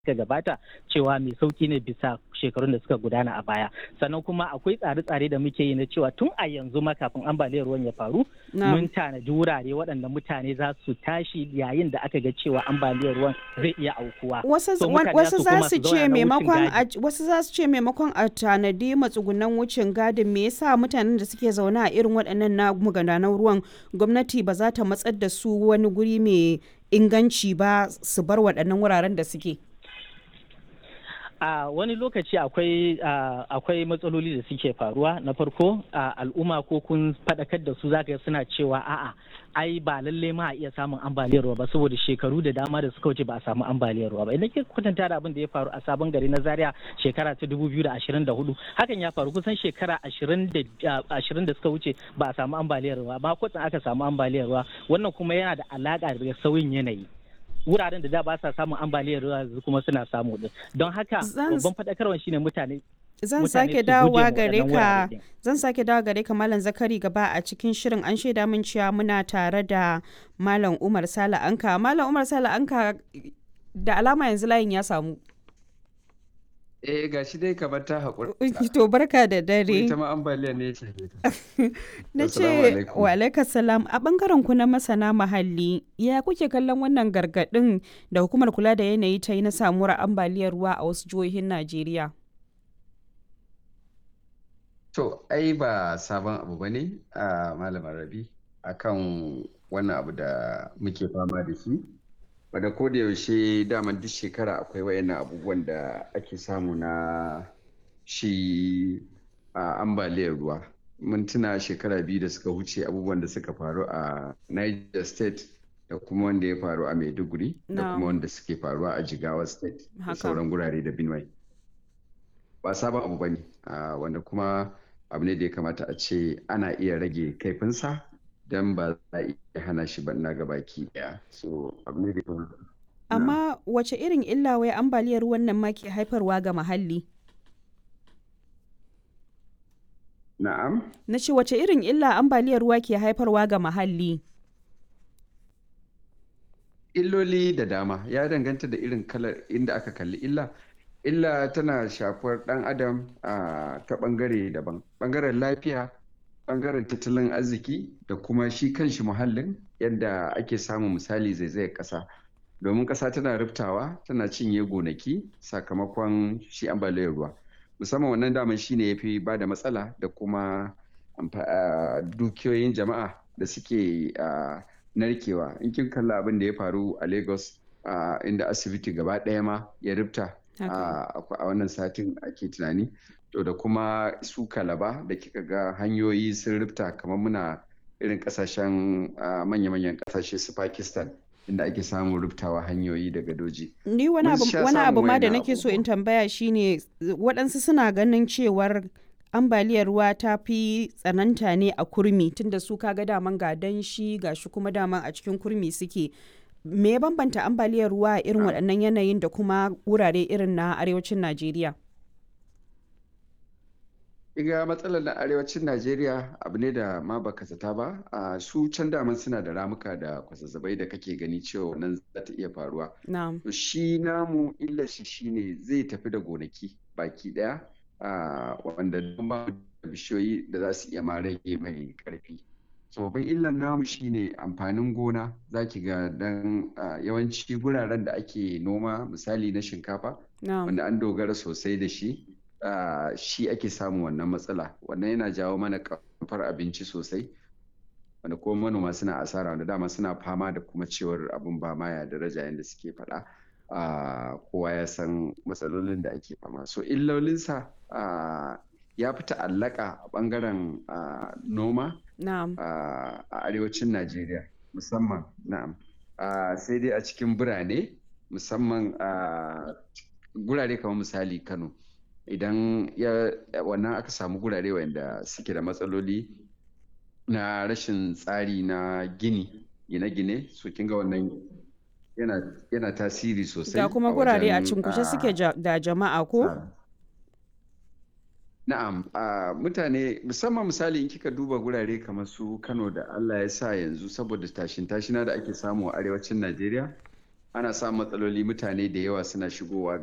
suka gabata cewa mai sauki ne bisa shekarun da suka gudana a baya sannan kuma akwai tsare-tsare da muke yi na cewa tun a yanzu ma kafin ambaliyar ruwan ya faru mun tanadi wurare waɗanda mutane za su tashi yayin da aka ga cewa ambaliyar ruwan zai iya aukuwa wasu za su ce maimakon wasu za su ce maimakon a tanadi matsugunan wucin gadin me yasa mutanen da suke zaune a irin waɗannan na magudanan ruwan gwamnati ba za ta matsar da su wani guri mai inganci ba su bar waɗannan wuraren da suke a uh, wani lokaci akwai uh, akwai matsaloli da suke faruwa na farko uh, al'umma ko kun faɗakar da su zaka suna cewa a'a ai ba lalle ma a iya samun ambaliyar ruwa ba saboda shekaru da dama da suka wuce ba a samu ambaliyar ruwa ba idan ke kwatanta da abin da ya faru a sabon gari na zaria shekara ta 2024 hakan ya faru kusan shekara 20 da suka wuce ba a samu ambaliyar ruwa ba kwatsan aka samu ambaliyar ruwa wannan kuma yana da alaka da sauyin yanayi wuraren da da ba sa samun ambaliyar ruwa kuma suna samu din don haka babban faɗakarwa shine mutane zan sake dawowa gare ka zan sake dawowa gare ka malam zakari gaba a cikin shirin an shaida min cewa muna tare da malam umar sala anka malam umar sala anka da alama yanzu layin ya samu Eh ga shi dai kamar ta haƙura. To barka da dare. Ita ma ambaliya ne ce. Na ce wa alaikar salam a bangaren ku na masana muhalli ya kuke kallon wannan gargaɗin da hukumar kula da yanayi ta yi na samuwar ambaliyar ruwa a wasu jihohin Najeriya. To ai ba sabon abu ba ne a malamar rabi akan wannan abu da muke fama da shi. wadda ko da yaushe daman duk shekara akwai wayannan abubuwan da ake samu na shi a ambaliyar ruwa mun tuna shekara biyu da suka wuce abubuwan da suka faru a niger state da kuma wanda ya faru a maiduguri da kuma wanda suke faruwa a jigawa state da sauran gurare da benue ba sabon abu bane wanda kuma abu ne da ya kamata a ce ana iya rage kaifinsa dan ba za a iya hana shi ba na gabaki daya so abu ne da amma wace irin illa wai ambaliyar wannan ma ke haifarwa ga muhalli na'am na ce wace irin illa ambaliyar ruwa ke haifarwa ga muhalli illoli da dama ya danganta da irin kalar inda aka kalli illa illa tana shafar dan adam a ta bangare daban bangaren lafiya bangaren tattalin arziki da kuma shi kanshi muhallin yadda ake samun misali zaizayar ƙasa domin ƙasa tana riftawa tana cinye gonaki sakamakon shi ambaliyar ruwa musamman wannan daman shi ne ya fi ba da matsala da kuma dukiyoyin jama'a da suke narkewa in kin kalla abin da ya faru a lagos inda asibiti gaba ɗaya ma ya rifta a wannan satin ake tunani to da kuma su kalaba da kika ga hanyoyi sun rufta kamar muna irin kasashen manya-manyan kasashe su pakistan inda ake samun rubtawa hanyoyi daga doji ni wani abu ma da nake so in tambaya shine waɗansu suna ganin cewar ambaliyar ruwa ta fi tsananta ne a kurmi tunda su kaga daman ga danshi ga shi kuma daman a cikin kurmi suke me ya bambanta ambaliyar ruwa a irin waɗannan yanayin da kuma wurare irin na arewacin najeriya Iga matsalar na arewacin Najeriya abu ne da ma baka zata ba, a su can daman suna da ramuka da kwazazzabai da kake gani cewa nan za ta iya faruwa. To shi namu illa shi shine zai tafi da gonaki baki daya wanda ba bishiyoyi da za su iya ma rage mai karfi. So babban illan namu shine amfanin gona za ki ga dan yawanci guraren da ake noma misali na shinkafa wanda an dogara sosai da shi. Uh, shi ake samun wannan matsala wannan yana jawo mana kamfar abinci sosai wanda kuma manoma suna asara wanda dama suna fama da kuma cewar abin ba ma ya daraja yadda suke faɗa uh, kowa ya san matsalolin da ake fama so illolinsa uh, ya fi ta'allaka a ɓangaren noma a arewacin najeriya musamman na'am sai dai a cikin birane musamman gurare kamar misali kano idan ya wannan aka samu gurare wanda suke da matsaloli na rashin tsari na gini gine-gine so kin ga wannan yana, yana tasiri sosai da kuma gurare a cinkushe suke da jama'a ko na'am mutane musamman misali in kika duba gurare kamar su kano da allah ya sa yanzu saboda tashin tashina da ake samu a arewacin najeriya ana samun matsaloli mutane da yawa suna shigowa